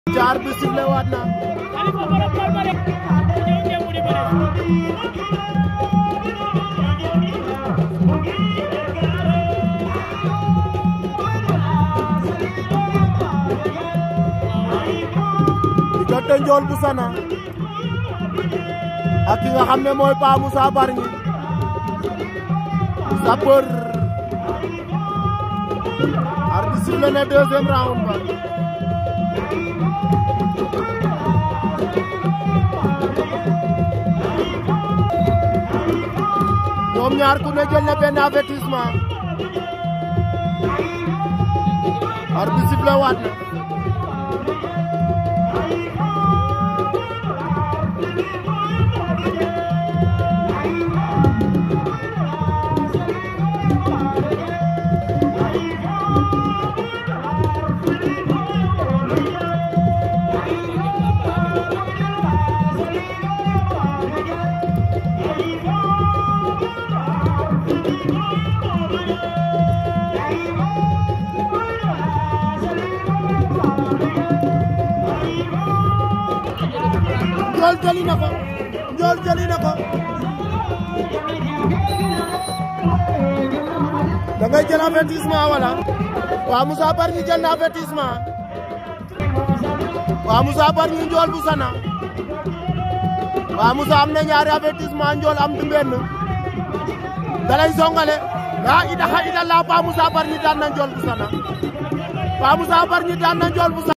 jaar bi sifflé waat na Khalifa borom Palmarin ñëw ngeen mu di bëre diggante Ndiol bu Sana ak ki nga xam ne mooy Pa Moussa Bargny Sapeur arbitre sifflé na deuxième round ba ñoom ñaar ku ne jël na benn avertissement arbitre sifflé waat na Ndiol jëli na ko Ndiol jëli na ko da ngay jël avertissement wala waa Moussa Bargny jël na avertissement waa Moussa Bargny Ndiol bu Sana waa Moussa am na ñaari avertissement Ndiol am du benn dalay songale la ilaha illallah Pa Moussa Bargny daan na Ndiol bu Sana Pa Moussa Bargny daan na Ndiol bu Sana